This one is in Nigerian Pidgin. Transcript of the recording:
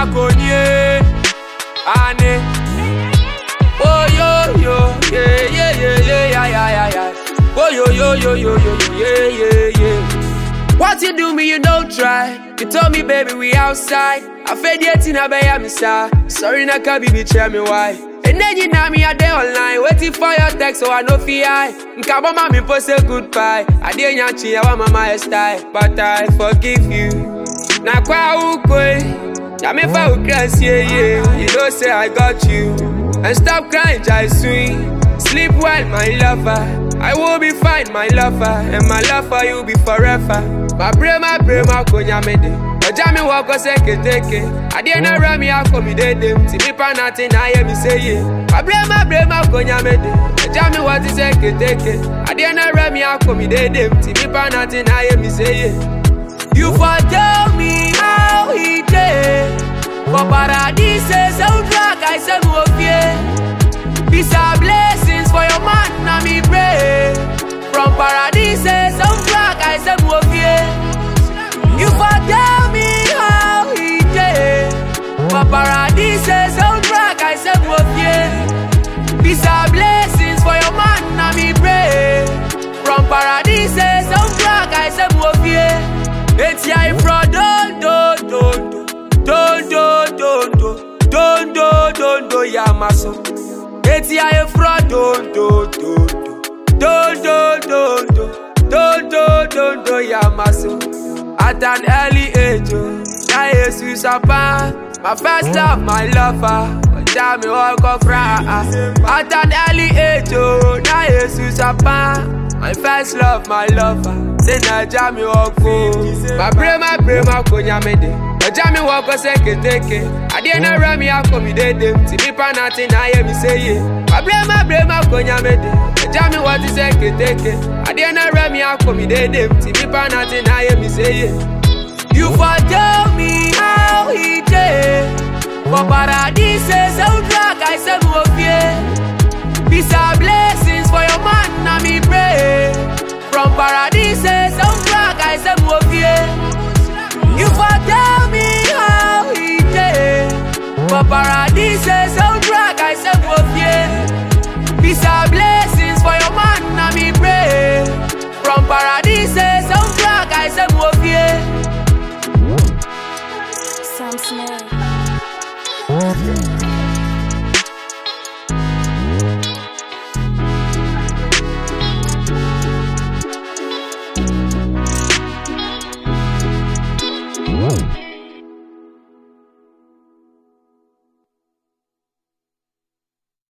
konye. Ane. Oh yo yo, yeah yeah yeah yeah yeah yeah yeah yeah. Oh yo yo yo yo yo yo yeah yeah yeah. What you do me, you don't try. You told me, baby, we outside. I fed yet in a bay, I'm Sorry, na can be tell me why. And then you know me a day online, waiting for your text, so I know fi I. Nkabo mami post say goodbye. I didn't yachi, I want my style, but I forgive you. Na kwa ukwe, na me fa ukras yeah yeah. You know say I got you, and stop crying, jai swing. Sleep well, my lover. I will be fine, my lover, and my love for you be forever. My brain, my brain, my konya mede. Ọjà mi wọ ọkọ sẹ́kẹ̀tẹ̀kẹ̀. Adé náà rẹ̀ mi akọ mi dédé. Tí mi pa náà ti náà yẹ mi séye. My brain, my brain, my konya mede. Ọjà mi wọ ti sẹ́kẹ̀tẹ̀kẹ̀. Adé náà rẹ̀ mi akọ mi dédé. Tí mi pa náà ti náà yẹ mi séye. You for tell me how he dey. For paradise, soundtrack, I say mo fie. These are blessings for your man, na me pray. From paradise, soundtrack, I say mo fie. You for tell me how he dey. For paradise, soundtrack, I say mo fie. These are blessings for your man, na me pray. From paradise, soundtrack, I say mo fie. It's ya from don do do do don do do do don do don do ya maso. Eti aye fro don do do do do do do do do do do ya maso. At an early age, oh, na Jesus apa. My first love, my lover. Ọjà mi ọkọ fra. At an early age, oh, na Jesus apa. My first love, my lover. Say na ọjà mi ọkọ. My brain, my brain, my konya mede. Ọjà mi wọ ọkọ sẹ́kẹ̀tẹ̀kẹ̀. Adé náà rẹ̀ mi akọ mi dédé. Tí mi pa náà ti náà yẹ mi séye. My brain, my brain, my konya mede. Ọjà mi wọ ti sẹ́kẹ̀tẹ̀kẹ̀. Adé náà rẹ̀ mi akọ mi dédé. Tí mi pa náà ti náà yẹ mi séye. You for tell me how he dey. For paradise, soundtrack, I say mo fie. These are blessings for your man, na me pray. From paradise, soundtrack, I say mo fie. You for tell me how he dey. For paradise, soundtrack, I say mo fie. These are blessings for your man, na me pray. From paradise, soundtrack, I say mo fie. Sam Smith. Whoa.